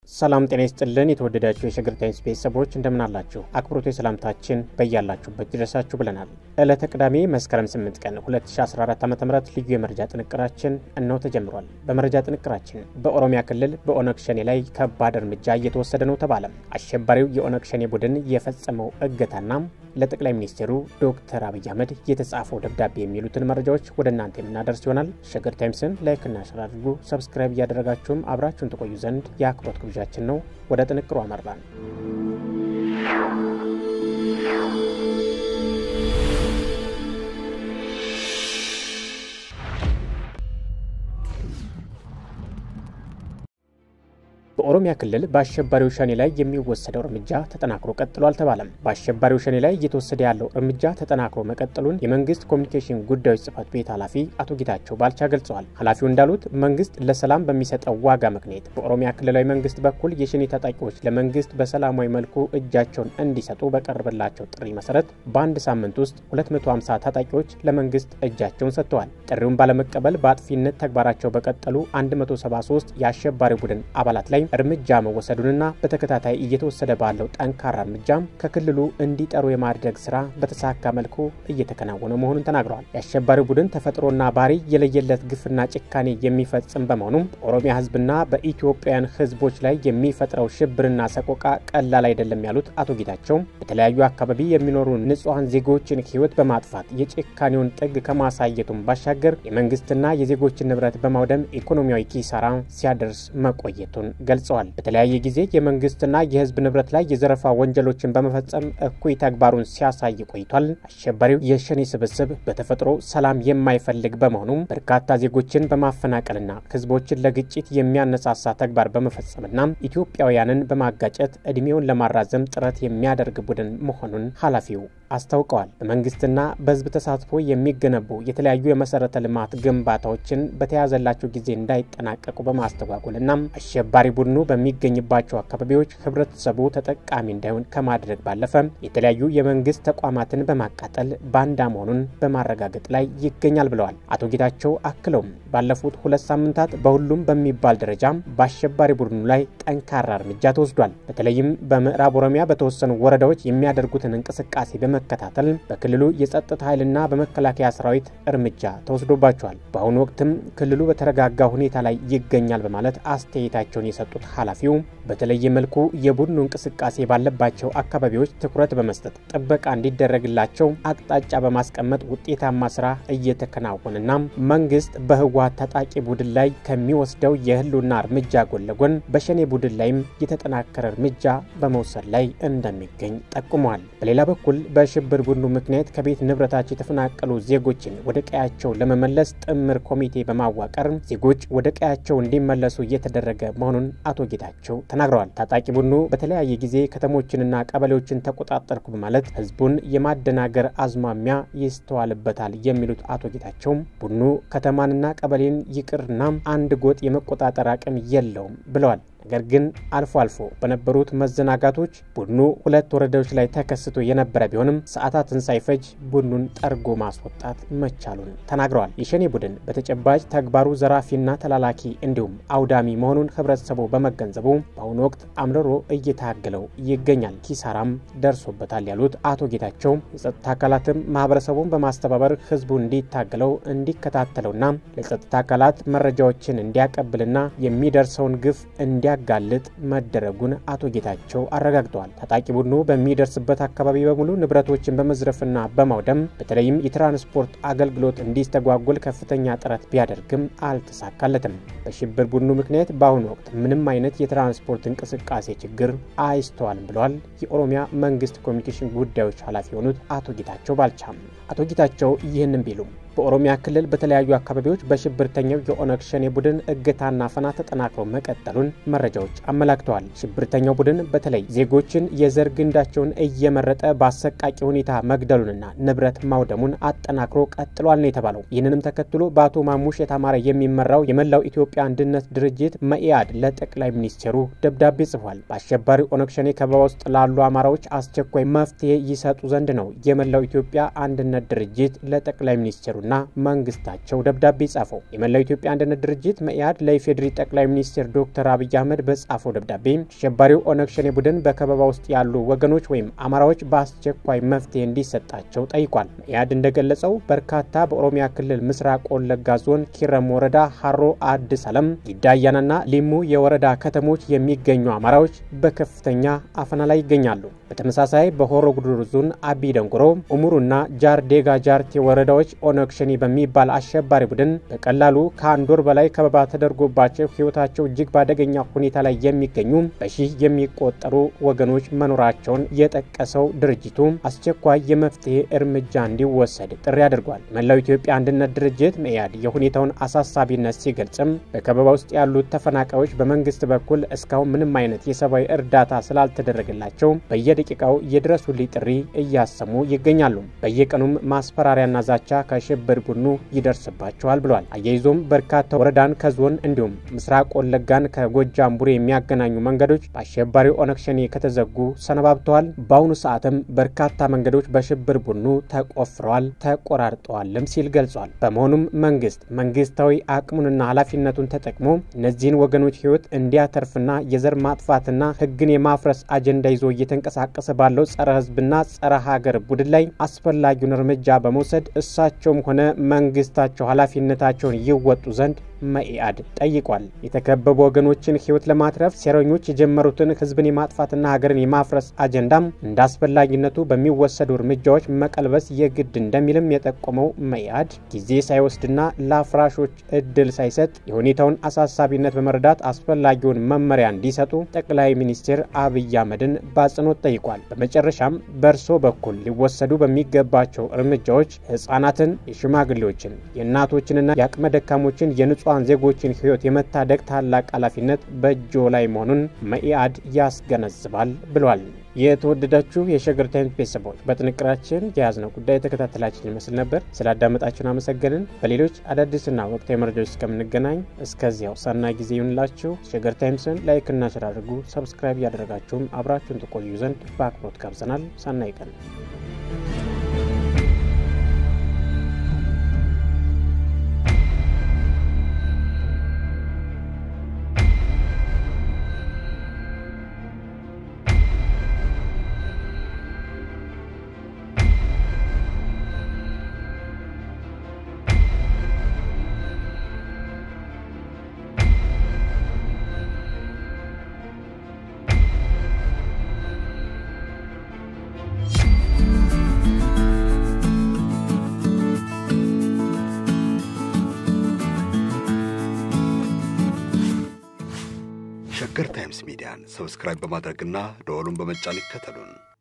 ሰላም ጤና ይስጥልን። የተወደዳችሁ የሸገር ታይምስ ቤተሰቦች እንደምን አላችሁ? አክብሮት ሰላምታችን በያላችሁበት ይድረሳችሁ ብለናል። ዕለተ ቅዳሜ መስከረም 8 ቀን 2014 ዓ ም ልዩ የመረጃ ጥንቅራችን እነው ተጀምሯል። በመረጃ ጥንቅራችን በኦሮሚያ ክልል በኦነግ ሸኔ ላይ ከባድ እርምጃ እየተወሰደ ነው ተባለ። አሸባሪው የኦነግ ሸኔ ቡድን የፈጸመው እገታና ለጠቅላይ ሚኒስትሩ ዶክተር አብይ አህመድ የተጻፈው ደብዳቤ የሚሉትን መረጃዎች ወደ እናንተ የምናደርስ ይሆናል። ሸገር ታይምስን ላይክና ሸር አድርጉ። ሰብስክራይብ እያደረጋችሁም አብራችሁን ትቆዩ ዘንድ የአክብሮት ግብዣችን ነው። ወደ ጥንቅሩ አመራን። በኦሮሚያ ክልል በአሸባሪው ሸኔ ላይ የሚወሰደው እርምጃ ተጠናክሮ ቀጥሎ አልተባለም። በአሸባሪው ሸኔ ላይ እየተወሰደ ያለው እርምጃ ተጠናክሮ መቀጠሉን የመንግስት ኮሚኒኬሽን ጉዳዮች ጽህፈት ቤት ኃላፊ አቶ ጌታቸው ባልቻ ገልጸዋል። ኃላፊው እንዳሉት መንግስት ለሰላም በሚሰጠው ዋጋ ምክንያት በኦሮሚያ ክልላዊ መንግስት በኩል የሸኔ ታጣቂዎች ለመንግስት በሰላማዊ መልኩ እጃቸውን እንዲሰጡ በቀረበላቸው ጥሪ መሰረት በአንድ ሳምንት ውስጥ 250 ታጣቂዎች ለመንግስት እጃቸውን ሰጥተዋል። ጥሪውን ባለመቀበል በአጥፊነት ተግባራቸው በቀጠሉ 173 የአሸባሪ ቡድን አባላት ላይ እርምጃ መወሰዱንና በተከታታይ እየተወሰደ ባለው ጠንካራ እርምጃም ከክልሉ እንዲጠሩ የማድረግ ስራ በተሳካ መልኩ እየተከናወነ መሆኑን ተናግረዋል። የአሸባሪ ቡድን ተፈጥሮና ባህሪ የለየለት ግፍና ጭካኔ የሚፈጽም በመሆኑም በኦሮሚያ ህዝብና በኢትዮጵያውያን ህዝቦች ላይ የሚፈጥረው ሽብርና ሰቆቃ ቀላል አይደለም ያሉት አቶ ጌታቸው በተለያዩ አካባቢ የሚኖሩ ንጹሐን ዜጎችን ህይወት በማጥፋት የጭካኔውን ጥግ ከማሳየቱም ባሻገር የመንግስትና የዜጎችን ንብረት በማውደም ኢኮኖሚያዊ ኪሳራ ሲያደርስ መቆየቱን ገልጸዋል። በተለያየ ጊዜ የመንግስትና የህዝብ ንብረት ላይ የዘረፋ ወንጀሎችን በመፈጸም እኩይ ተግባሩን ሲያሳይ ቆይቷል። አሸባሪው የሸኔ ስብስብ በተፈጥሮ ሰላም የማይፈልግ በመሆኑም በርካታ ዜጎችን በማፈናቀልና ህዝቦችን ለግጭት የሚያነሳሳ ተግባር በመፈጸምና ኢትዮጵያውያንን በማጋጨት እድሜውን ለማራዘም ጥረት የሚያደርግ ቡድን መሆኑን ኃላፊው አስታውቀዋል። በመንግስትና በህዝብ ተሳትፎ የሚገነቡ የተለያዩ የመሰረተ ልማት ግንባታዎችን በተያዘላቸው ጊዜ እንዳይጠናቀቁ በማስተጓጎልና አሸባሪ ቡድኑ በሚገኝባቸው አካባቢዎች ህብረተሰቡ ተጠቃሚ እንዳይሆን ከማድረግ ባለፈ የተለያዩ የመንግስት ተቋማትን በማቃጠል ባንዳ መሆኑን በማረጋገጥ ላይ ይገኛል ብለዋል። አቶ ጌታቸው አክለውም ባለፉት ሁለት ሳምንታት በሁሉም በሚባል ደረጃ በአሸባሪ ቡድኑ ላይ ጠንካራ እርምጃ ተወስዷል። በተለይም በምዕራብ ኦሮሚያ በተወሰኑ ወረዳዎች የሚያደርጉትን እንቅስቃሴ በመከታተል በክልሉ የጸጥታ ኃይልና በመከላከያ ሰራዊት እርምጃ ተወስዶባቸዋል። በአሁኑ ወቅትም ክልሉ በተረጋጋ ሁኔታ ላይ ይገኛል በማለት አስተያየታቸውን የሰጡት ኃላፊው በተለየ መልኩ የቡድኑ እንቅስቃሴ ባለባቸው አካባቢዎች ትኩረት በመስጠት ጥበቃ እንዲደረግላቸው አቅጣጫ በማስቀመጥ ውጤታማ ስራ እየተከናወነና መንግስት በህወሓት ታጣቂ ቡድን ላይ ከሚወስደው የህልውና እርምጃ ጎን ለጎን በሸኔ ቡድን ላይም የተጠናከረ እርምጃ በመውሰድ ላይ እንደሚገኝ ጠቁመዋል። በሌላ በኩል በሽብር ቡድኑ ምክንያት ከቤት ንብረታቸው የተፈናቀሉ ዜጎችን ወደ ቀያቸው ለመመለስ ጥምር ኮሚቴ በማዋቀር ዜጎች ወደ ቀያቸው እንዲመለሱ እየተደረገ መሆኑን አቶ ጌታቸው ተናግረዋል። ታጣቂ ቡድኑ በተለያየ ጊዜ ከተሞችንና ቀበሌዎችን ተቆጣጠርኩ በማለት ህዝቡን የማደናገር አዝማሚያ ይስተዋልበታል የሚሉት አቶ ጌታቸው ቡድኑ ከተማንና ቀበሌን ይቅርና አንድ ጎጥ የመቆጣጠር አቅም የለውም ብለዋል። ነገር ግን አልፎ አልፎ በነበሩት መዘናጋቶች ቡድኑ ሁለት ወረዳዎች ላይ ተከስቶ የነበረ ቢሆንም ሰዓታትን ሳይፈጅ ቡድኑን ጠርጎ ማስወጣት መቻሉን ተናግረዋል። የሸኔ ቡድን በተጨባጭ ተግባሩ ዘራፊና ተላላኪ እንዲሁም አውዳሚ መሆኑን ህብረተሰቡ በመገንዘቡ በአሁኑ ወቅት አምርሮ እየታገለው ይገኛል፣ ኪሳራም ደርሶበታል ያሉት አቶ ጌታቸው የጸጥታ አካላትም ማህበረሰቡን በማስተባበር ህዝቡ እንዲታገለው እንዲከታተለውና ለጸጥታ አካላት መረጃዎችን እንዲያቀብልና የሚደርሰውን ግፍ እንዲያ ጋልጥ መደረጉን አቶ ጌታቸው አረጋግጠዋል። ታጣቂ ቡድኑ በሚደርስበት አካባቢ በሙሉ ንብረቶችን በመዝረፍና በማውደም በተለይም የትራንስፖርት አገልግሎት እንዲስተጓጎል ከፍተኛ ጥረት ቢያደርግም አልተሳካለትም። በሽብር ቡድኑ ምክንያት በአሁኑ ወቅት ምንም አይነት የትራንስፖርት እንቅስቃሴ ችግር አይስተዋልም ብለዋል የኦሮሚያ መንግስት ኮሚኒኬሽን ጉዳዮች ኃላፊ የሆኑት አቶ ጌታቸው ባልቻም። አቶ ጌታቸው ይህንን ቢሉም በኦሮሚያ ክልል በተለያዩ አካባቢዎች በሽብርተኛው የኦነግ ሸኔ ቡድን እገታና አፈና ተጠናክሮ መቀጠሉን መረጃዎች አመላክተዋል። ሽብርተኛው ቡድን በተለይ ዜጎችን የዘር ግንዳቸውን እየመረጠ በአሰቃቂ ሁኔታ መግደሉንና ንብረት ማውደሙን አጠናክሮ ቀጥሏል ነው የተባለው። ይህንንም ተከትሎ በአቶ ማሙሽ የታማረ የሚመራው የመላው ኢትዮጵያ አንድነት ድርጅት መኢአድ ለጠቅላይ ሚኒስትሩ ደብዳቤ ጽፏል። በአሸባሪ ኦነግ ሸኔ ከበባ ውስጥ ላሉ አማራዎች አስቸኳይ መፍትሄ ይሰጡ ዘንድ ነው የመላው ኢትዮጵያ አንድነት ድርጅት ለጠቅላይ ሚኒስትሩ እንዲያተርፉና መንግስታቸው ደብዳቤ ጻፈው። የመላው ኢትዮጵያ አንድነት ድርጅት መኢአድ ለኢፌዴሪ ጠቅላይ ሚኒስትር ዶክተር አብይ አህመድ በጻፈው ደብዳቤ አሸባሪው ኦነግ ሸኔ ቡድን በከበባ ውስጥ ያሉ ወገኖች ወይም አማራዎች በአስቸኳይ መፍትሄ እንዲሰጣቸው ጠይቋል። መኢአድ እንደገለጸው በርካታ በኦሮሚያ ክልል ምስራቅ ወለጋ ዞን ኪረም ወረዳ ሀሮ አዲስ አለም፣ ጊዳያናና ሊሙ የወረዳ ከተሞች የሚገኙ አማራዎች በከፍተኛ አፈና ላይ ይገኛሉ። በተመሳሳይ በሆሮ ጉዱሩ ዞን አቢ ደንጎሮ፣ ኡሙሩና ጃር ዴጋ ጃርቴ ወረዳዎች ኦነግ ሸኔ በሚባል አሸባሪ ቡድን በቀላሉ ከአንድ ወር በላይ ከበባ ተደርጎባቸው ሕይወታቸው እጅግ በአደገኛ ሁኔታ ላይ የሚገኙ በሺህ የሚቆጠሩ ወገኖች መኖራቸውን የጠቀሰው ድርጅቱ አስቸኳይ የመፍትሄ እርምጃ እንዲወሰድ ጥሪ አድርጓል። መላው ኢትዮጵያ አንድነት ድርጅት መኢአድ የሁኔታውን አሳሳቢነት ሲገልጽም በከበባ ውስጥ ያሉት ተፈናቃዮች በመንግስት በኩል እስካሁን ምንም አይነት የሰብአዊ እርዳታ ስላልተደረገላቸው በየደቂቃው የድረሱልኝ ጥሪ እያሰሙ ይገኛሉ። በየቀኑም ማስፈራሪያና ዛቻ ከሽብር ቡድኑ ይደርስባቸዋል ብሏል። አያይዞም በርካታ ወረዳን ከዞን እንዲሁም ምስራቅ ወለጋን ከጎጃም ቡሬ የሚያገናኙ መንገዶች በአሸባሪው ኦነግ ሸኔ ከተዘጉ ሰነባብተዋል። በአሁኑ ሰዓትም በርካታ መንገዶች በሽብር ቡድኑ ተቆፍረዋል፣ ተቆራርጠዋልም ሲል ገልጿል። በመሆኑም መንግስት መንግስታዊ አቅሙንና ኃላፊነቱን ተጠቅሞ እነዚህን ወገኖች ህይወት እንዲያተርፍና የዘር ማጥፋትና ህግን የማፍረስ አጀንዳ ይዞ እየተንቀሳቀሰ ባለው ጸረ ህዝብና ጸረ ሀገር ቡድን ላይ አስፈላጊውን እርምጃ በመውሰድ እሳቸውም ሆነ መንግስታቸው ኃላፊነታቸውን ይወጡ ዘንድ መኢአድ ጠይቋል። የተከበቡ ወገኖችን ህይወት ለማትረፍ ሴረኞች የጀመሩትን ህዝብን የማጥፋትና ሀገርን የማፍረስ አጀንዳም እንደ አስፈላጊነቱ በሚወሰዱ እርምጃዎች መቀልበስ የግድ እንደሚልም የጠቆመው መኢአድ ጊዜ ሳይወስድና ለአፍራሾች እድል ሳይሰጥ የሁኔታውን አሳሳቢነት በመረዳት አስፈላጊውን መመሪያ እንዲሰጡ ጠቅላይ ሚኒስትር አብይ አህመድን በአጽንኦት ጠይቋል። በመጨረሻም በእርሶ በኩል ሊወሰዱ በሚገባቸው እርምጃዎች ህጻናትን፣ የሽማግሌዎችን፣ የእናቶችንና የአቅመ ደካሞችን የንጹ ንጹሐን ዜጎችን ህይወት የመታደግ ታላቅ ኃላፊነት በእጆ ላይ መሆኑን መኢአድ ያስገነዝባል ብሏል። የተወደዳችሁ የሸገር ታይምስ ቤተሰቦች በጥንቅራችን የያዝነው ጉዳይ የተከታተላችን ይመስል ነበር። ስላዳመጣችሁን አመሰገንን። በሌሎች አዳዲስና ወቅታዊ መረጃዎች እስከምንገናኝ እስከዚያው ሰናይ ጊዜ ይሁንላችሁ። ሸገር ታይምስን ላይክና ሸር አድርጉ። ሰብስክራይብ እያደረጋችሁም አብራችሁን ትቆዩ ዘንድ በአክብሮት ጋብዘናል። ሰናይ ቀን ሸገር ታይምስ ሚዲያን ሰብስክራይብ በማድረግና ደወሉን በመጫን ይከተሉን።